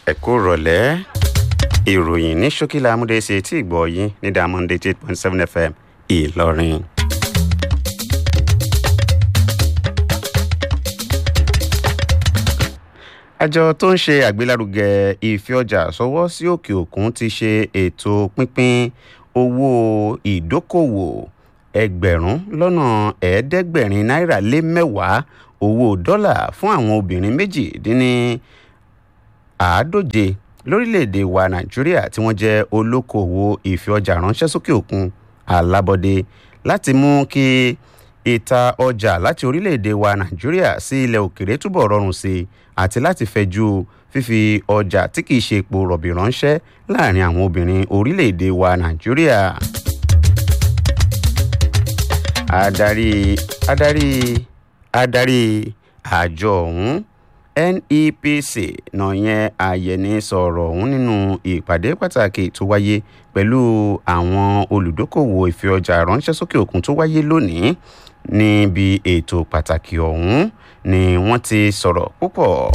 ẹ kú rọ̀lẹ́ ìròyìn ní ṣókílà amúdéṣe tí ìgbọ́ yín ní diamond eight point seven fm ìlọrin. àjọ tó ń ṣe àgbélárugẹ ìfẹ́ ọjà sọwọ́ sí òkè òkun ti ṣe ètò pínpín owó ìdókòwò ẹgbẹ̀rún lọ́nà ẹ̀ẹ́dẹ́gbẹ̀rin náírà lé mẹ́wàá owó dọ́là fún àwọn obìnrin méjì dín ní àádóje lórílẹ̀‐èdè wa nàìjíríà tí wọ́n jẹ́ olókoòwò ìfẹ́ ọjà ránṣẹ́ sókè òkun alábọ́dé láti mú kí ìta ọjà láti orílẹ̀‐èdè wa nàìjíríà sí ilẹ̀ òkèrè túbọ̀ rọrùn sí i àti láti fẹ̀jú fífi ọjà tí kìí ṣe epo rọ̀bì ránṣẹ́ láàrin àwọn obìnrin orílẹ̀‐èdè wa nàìjíríà. adarí adarí adarí àjọ ọ̀hún nepc náà yẹn àyẹ̀ni sọ̀rọ̀ ọ̀hún nínú ìpàdé pàtàkì tó wáyé pẹ̀lú àwọn olùdókòwò ìfẹ́ ọjà ránṣẹ́ sókè òkun tó wáyé lónìí níbi ètò pàtàkì ọ̀hún ni wọ́n ti sọ̀rọ̀ púpọ̀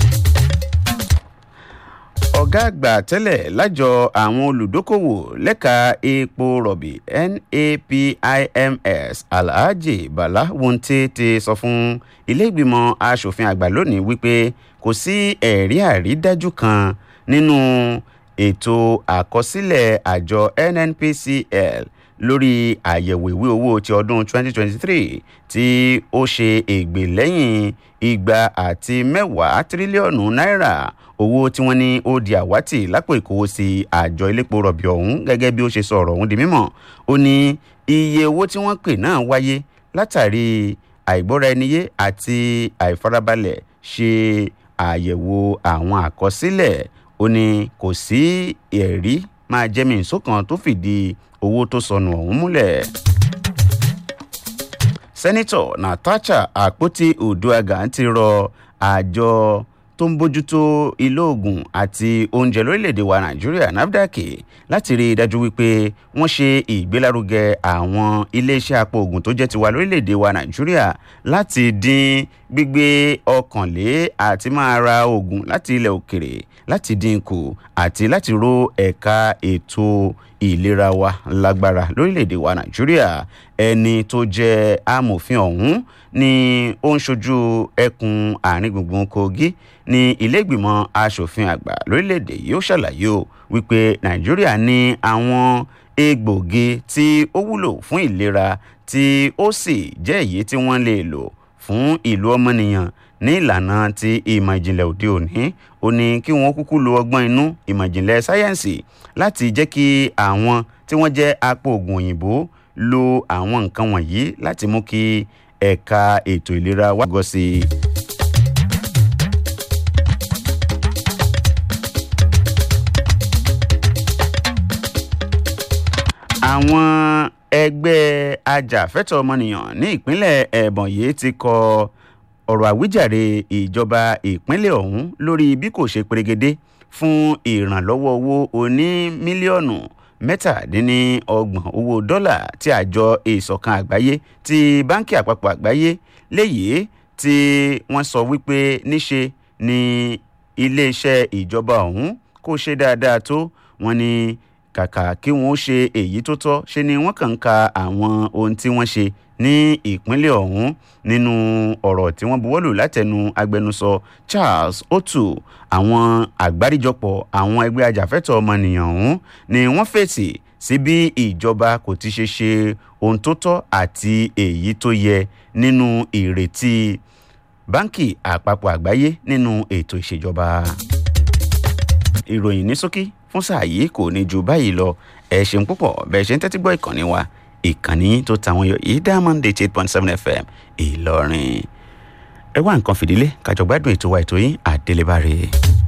ọ̀gá àgbà tẹ́lẹ̀ lájọ àwọn olùdókòwò lẹ́ka epo rọ̀bì napims alhaji bala wonte ti sọ fún ilé-ìgbìmọ̀ asòfin àgbà lónìí wípé kò sí ẹ̀rí àrídájú kan nínú ètò àkọsílẹ̀ àjọ nnpcl lórí àyẹ̀wò ìwé owó ti ọdún 2023 tí ó ṣe ègbè lẹ́yìn igba àti mẹ́wàá tírílíọ̀nù náírà owó tí wọ́n ní ó di àwátì lápò ìkówósí àjọ iléepo rọ̀bì ọ̀hún gẹ́gẹ́ bí ó ṣe sọ ọ̀rọ̀ ọ̀hún di mímọ̀ ó ní iye owó tí wọ́n pè náà wáyé látàrí àìgbọ́ra-ẹniyé àti àìfarabalẹ̀ ṣe àyẹ̀wò àwọn àkọsílẹ̀ ó ní kò sí ẹ̀rí máa jẹ́mi ìsókan tó fìdí owó tó sọnù ọ̀hún múlẹ̀ sẹ́nitọ̀ natasha àpótí oduaga ti rọ àjọ tó ń bójútó ilé oògùn àti oúnjẹ lórílẹ̀‐èdè wa nàìjíríà nafdac láti rí i dájú wípé wọ́n ṣe ìgbélárugẹ àwọn iléeṣẹ́ apò oògùn tó jẹ́ tiwa lórílẹ̀‐èdè wa nàìjíríà láti dín gbígbé ọkànlé àti máa ra oògùn láti ilẹ̀ òkèrè láti dín kù àti láti ró ẹ̀ka ètò ìlera wa lágbára lórílẹ̀‐èdè wa nàìjíríà ẹni tó jẹ́ amòfin ọ̀hún ni ó ń ṣojú ẹkùn àárín gbùngbùn kogi ní iléègbìmọ̀ asòfin àgbà lórílẹ̀‐èdè yìí ó ṣàlàyé o wípé nàìjíríà ní àwọn egbòogi tí ó wúlò fún ìlera tí ó sì jẹ́ èyí tí wọ́n lè lò fún ìlú ọmọnìyàn ní ìlànà ti ìmọ̀ ìjìnlẹ̀ òde òní ó ní kí wọ́n kúkú lo ọgbọ́n inú ìmọ̀ ìjìnlẹ̀ sáyẹ́ǹsì láti jẹ́ kí àwọn tí wọ́n jẹ́ apò oògùn òyìnbó lo àwọn nǹkan wọ̀nyí láti mú kí ẹ̀ka ètò ìlera wá gọ́ sí i. àwọn ẹgbẹ́ ajàfẹ́tọ̀ ọmọnìyàn ní ìpínlẹ̀ ẹ̀bọ̀nyí ti kọ ọ̀rọ̀ àwíjàre ìjọba ìpínlẹ̀ ọ̀hún lórí bí kò ṣe perégedé fún ìrànlọ́wọ́ owó oní mílíọ̀nù mẹ́tàdínníọgbọ̀n owó dọ́là tí àjọ ìsọ̀kan àgbáyé ti báńkì àpapọ̀ àgbáyé léyìí tí wọ́n sọ wípé níṣe ni iléeṣẹ́ ìjọba ọ̀hún kò ṣe dáadáa tó wọ́n ní kàkà kí wọ́n ṣe èyí tó tọ́ ṣe ni wọ́n kàn ń ka àwọn ohun tí wọ́n ṣe ní ìpínlẹ̀ ọ̀hún nínú ọ̀rọ̀ tí wọ́n buwọ́lù látẹnu agbẹnusọ charles otu àwọn àgbáríjọpọ̀ àwọn ẹgbẹ́ ajàfẹ́tọ̀ ọmọnìyàn ọ̀hún ni wọ́n fèsì sí bí ìjọba kò ti ṣe ṣe ohun tó tọ́ àti èyí tó yẹ nínú ìrètí báńkì àpapọ̀ àgbáyé nínú ètò ìṣèjọba. ìròyìn ní ṣókí fún sáà yìí kò ní ju báyìí lọ ẹ ṣeun púpọ̀ bẹ́ẹ̀ ṣe ń tẹ́tí gbọ́ ìkànnì wa ìkànnì tó tàwọn yọ yìí diamond eight eight point seven fm ìlọrin ẹ wá nǹkan fìdílé kájọ gbádùn ètò wa ètò yín àdélébáre.